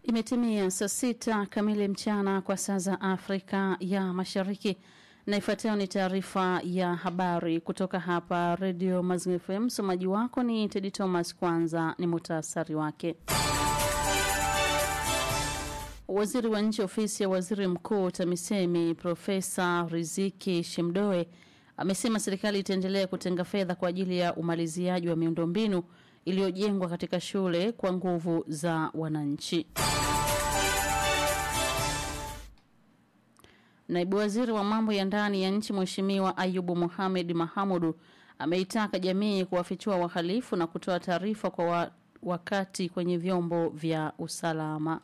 Imetimia saa sita kamili mchana kwa saa za Afrika ya Mashariki, na ifuatayo ni taarifa ya habari kutoka hapa Redio Mazingira FM. Msomaji wako ni Tedi Thomas. Kwanza ni muhtasari wake. Waziri wa nchi ofisi ya waziri mkuu TAMISEMI Profesa Riziki Shemdoe amesema serikali itaendelea kutenga fedha kwa ajili ya umaliziaji wa miundombinu iliyojengwa katika shule kwa nguvu za wananchi. Naibu waziri wa mambo ya ndani ya nchi Mheshimiwa Ayubu Mohamed Mahamudu ameitaka jamii kuwafichua wahalifu na kutoa taarifa kwa wa, wakati kwenye vyombo vya usalama.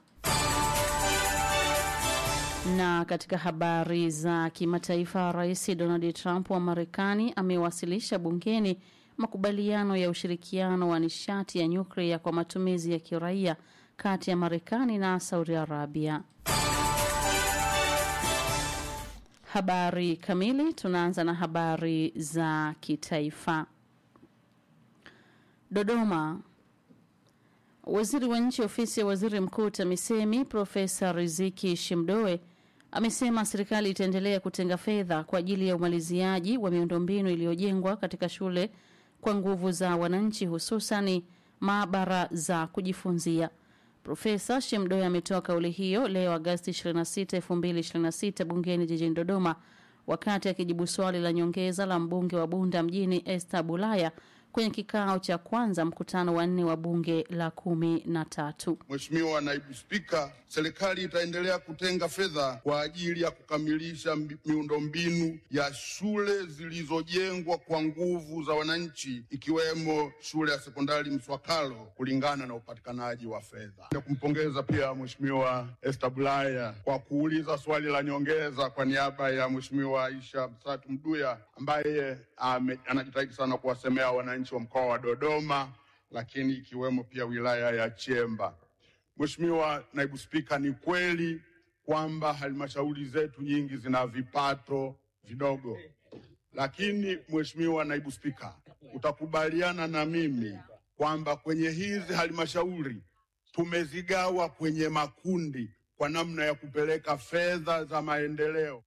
Na katika habari za kimataifa, Rais Donald Trump wa Marekani amewasilisha bungeni makubaliano ya ushirikiano wa nishati ya nyuklia kwa matumizi ya kiraia kati ya Marekani na Saudi Arabia. Habari kamili, tunaanza na habari za kitaifa. Dodoma. Waziri wa nchi ofisi ya waziri mkuu TAMISEMI Profesa Riziki Shemdoe amesema serikali itaendelea kutenga fedha kwa ajili ya umaliziaji wa miundombinu iliyojengwa katika shule kwa nguvu za wananchi hususani maabara za kujifunzia. Profesa Shemdoe ametoa kauli hiyo leo Agosti 26, 2026 bungeni jijini Dodoma wakati akijibu swali la nyongeza la mbunge wa Bunda mjini Esther Bulaya kwenye kikao cha kwanza mkutano wa nne wa bunge la kumi na tatu. Mheshimiwa Naibu Spika, serikali itaendelea kutenga fedha kwa ajili ya kukamilisha miundombinu ya shule zilizojengwa kwa nguvu za wananchi ikiwemo shule ya sekondari Mswakalo kulingana na upatikanaji wa fedha. Na kumpongeza pia Mheshimiwa Esther Bulaya kwa kuuliza swali la nyongeza kwa niaba ya Mheshimiwa Aisha Msatu Mduya ambaye ame, anajitahidi sana kuwasemea wananchi wa mkoa wa Dodoma lakini ikiwemo pia wilaya ya Chemba. Mheshimiwa Naibu Spika, ni kweli kwamba halmashauri zetu nyingi zina vipato vidogo, lakini Mheshimiwa Naibu Spika, utakubaliana na mimi kwamba kwenye hizi halmashauri tumezigawa kwenye makundi kwa namna ya kupeleka fedha za maendeleo.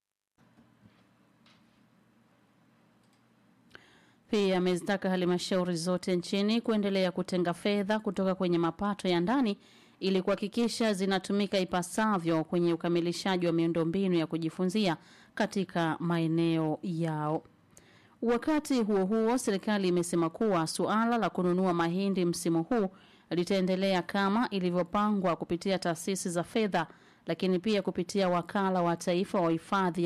Pia amezitaka halmashauri zote nchini kuendelea kutenga fedha kutoka kwenye mapato ya ndani ili kuhakikisha zinatumika ipasavyo kwenye ukamilishaji wa miundombinu ya kujifunzia katika maeneo yao. Wakati huo huo, serikali imesema kuwa suala la kununua mahindi msimu huu litaendelea kama ilivyopangwa kupitia taasisi za fedha, lakini pia kupitia wakala wa taifa wa hifadhi